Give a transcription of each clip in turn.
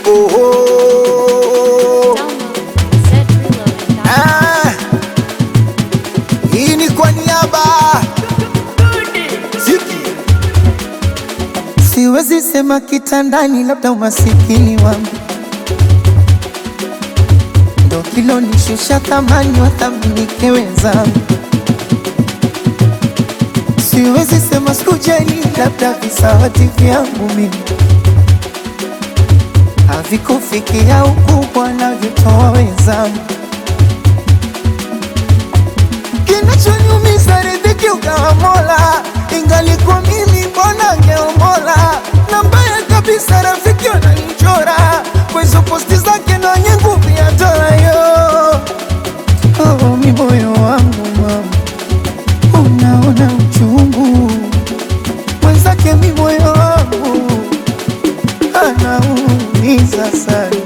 oh, oh. Download Set Reloading. Ah, hii ni kwa niaba Ziki. Siwezi sema kitandani, labda umasikini wangu ndo kilonishusha thamani, wathaminike wenzangu. Siwezi sema sikujali, labda visawati vyangu mimi havikufikia ukubwa navyotoa wenzangu. Kinachoniumiza riziki ukawa Mola, ingalikuwa mimi mbona ngeomola. Na mbaya kabisa rafiki wananichora kwa hizo posti zake na wenye nguvu ya dola yo. Oh, mi moyo wangu mama, unaona uchungu mwenzake, mi moyo wangu anaumiza sana.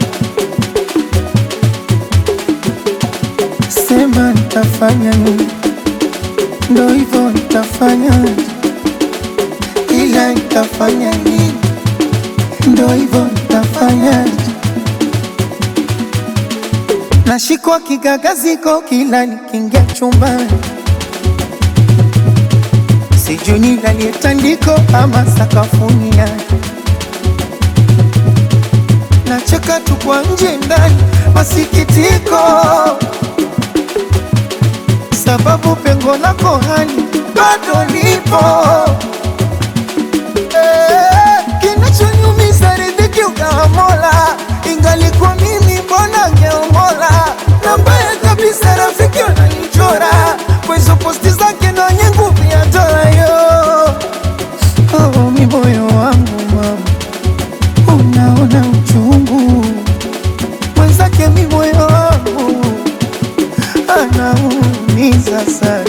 Sema nitafanya nini? Ndo hivyo nitafanya, ila nitafanya nini? Ndo hivyo nitafanya. Nashikwa kigagaziko kila nikiingia chumbani, sijui nilalie tandiko ama sakafuni yake. Nacheka tu kwa nje ndani, masikitiko sababu pengo lako hani bado lipo. Eh, Kinachoniumiza riziki ukawa Mola, ingalikuwa mimi mbona ngeomola. Na mbaya kabisa rafiki wananichora kwa hizo posti zake na wenye nguvu ya dola yo. Oh, mi moyo wangu mama, unaona uchungu mwenzake, mi moyo wangu anaumiza sana.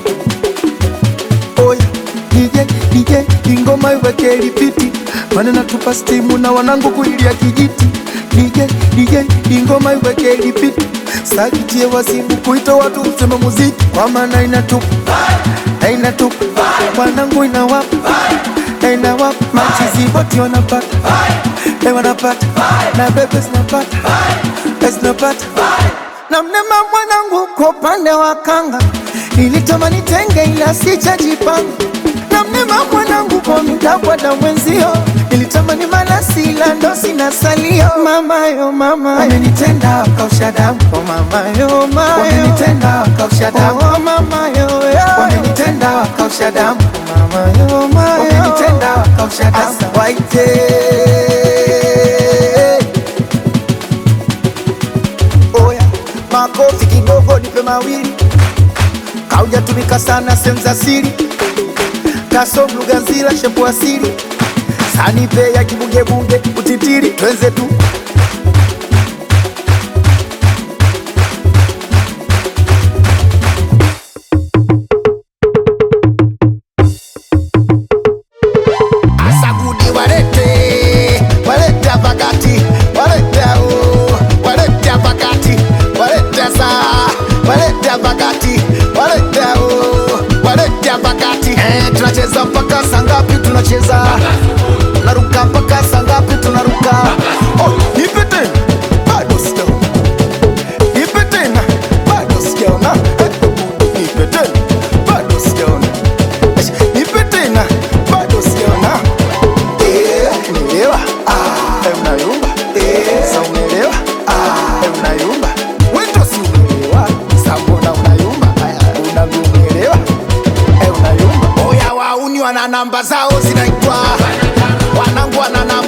Oya DJ DJ, ingoma iweke lipiti, maana natupa stimu na wanangu kuilia kijiti. DJ DJ, ingoma iweke lipiti, sakitie wasibu kuita watu useme muziki, kwa maana inatupa na inatupa wanangu inawapa na inawapa machizi boti wanapata eh, wanapata na bebe zinapata eh, zinapata na mnema mwanangu kwa upande wa kanga nilitamani tenge ila sijajipanga na mnema mwanangu kwa mitakwada mwenzio nilitamani malasi ila ndo sina salio mamayo mama wamenitenda wakausha damu oh mamayo mayo wamenitenda wakausha damu oh mamayo wamenitenda wakausha damu oh mamayo mayo wamenitenda wakausha damu Asa waite Oya, makofi kidogo nipe mawili, kaujatumika sana sehemu za siri, kasom lugha nzila shepu asili, sanipe ya kibugebunge utitiri, twenze tu Asagudi walete, walete pakati, walete oh, walete pakati, walete saa, walete pakati, walete oh, walete pakati. Eh, tunacheza mpaka saa ngapi? Tunacheza tunaruka mpaka saa ngapi? Tunaruka. Oh, nipe tena, bado sijaona. Nipe tena, bado sijaona. Eh, nipe tena, bado sijaona. Eh, Nipe tena, bado sijaona. Eh, unaelewa? Ah, eh, unayumba. Eh, sa unaelewa? Ah, eh, unayumba. Wewe si unaelewa? Sa mbona unayumba? Aya, unavyoelewa? Eh, unayumba. Oya wauni wana namba zao zinaitwa wanangu wana namba